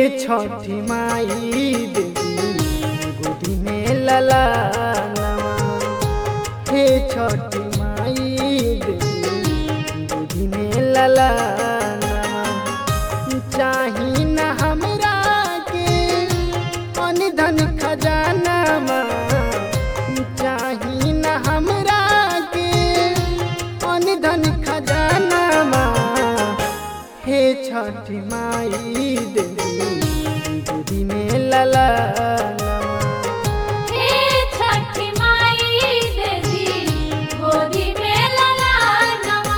छठी माई देवी गोदी में लला हे छठी माई देवी गोदी में लला चाही न हमरा के अन धन खजाना चाही न हमरा के अन धन खजाना हे छठी माई देवी गोदी में लला हे छठी माई देवी गोदी में ललानवा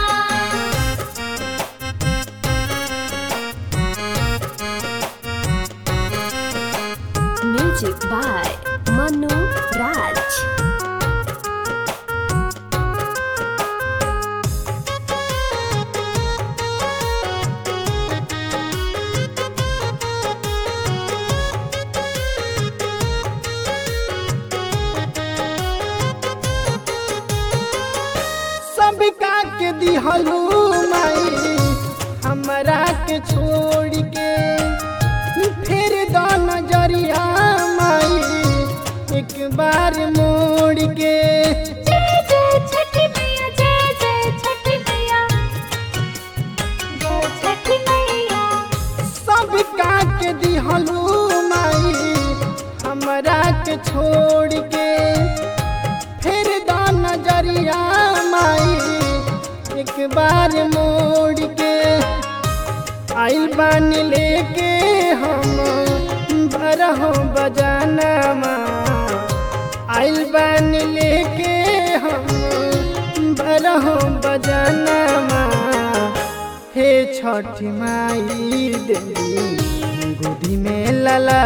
Music by Manu Raj. सबका के दिहलू माई हमरा के छोड़ के फिर दो नजरिया माई एक बार मोड़ के जय जय छठी मैया जय जय छठी मैया जय छठी मैया सबका के दिहलू माई हमरा के छोड़ के फिर दो नजरिया माई एक बार मोड़ के आइल बानी लेके हम बरहो बजाना आइल बानी लेके हम बरहो बजाना हे छठी माई देवी गोदी में लला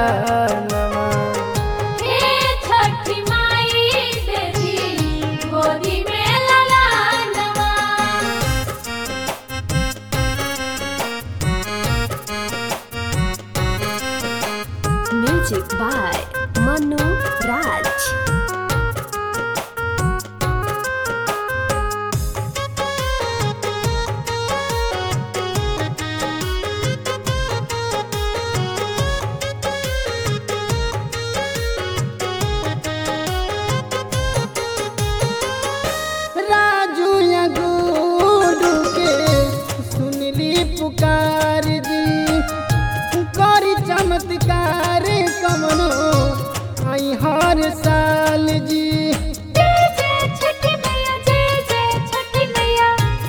हे छठी माई देवी गोदी में ललानवा Music by Manu Raj. Raju या गुडू के सुनली पुकार दी करी चमत्कार कमनो आई हर साल जी जय जय छठी मैया जय जय छठी मैया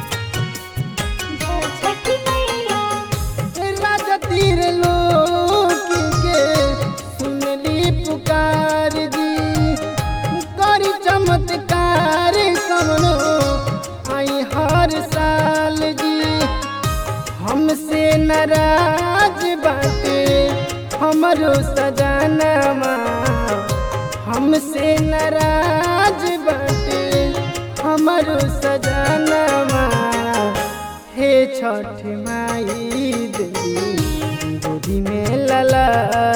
जय छठी मैया राजा तीर लोक के सुनली पुकार दी करी चमत्कार कमनो आई हर साल जी हमसे नाराज बाटे हमरो सजाना हमसे नाराज बाटे हमरो सजाना हे छठ माई देवी गोदी में लला